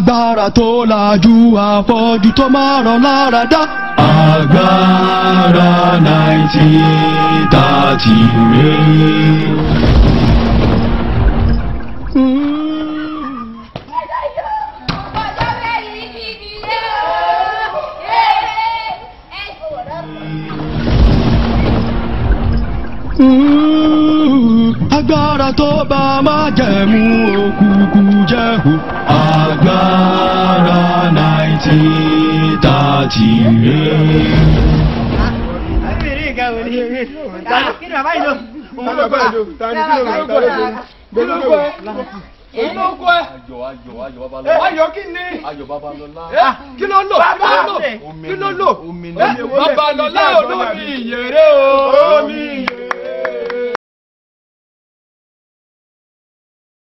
agbára tó lajú àfọ́jú tó máa ràn lára dá. agbára nineteen thirty rèé. agbára tó bá má jẹ̀mú òkùnkùn jẹ́hù. agbára nineteen thirty rèé. kí ni bàbá yìí lò. olóko ẹ ayọ̀ ayọ̀ ayọ̀ babalọ́lá ayọ̀ kí ni ayọ̀ babalọ́lá ẹ kí ló lò kí ló lò kí ló lò omi ẹ babalọ́lá olómi ìyèrè o omi ìyèrè.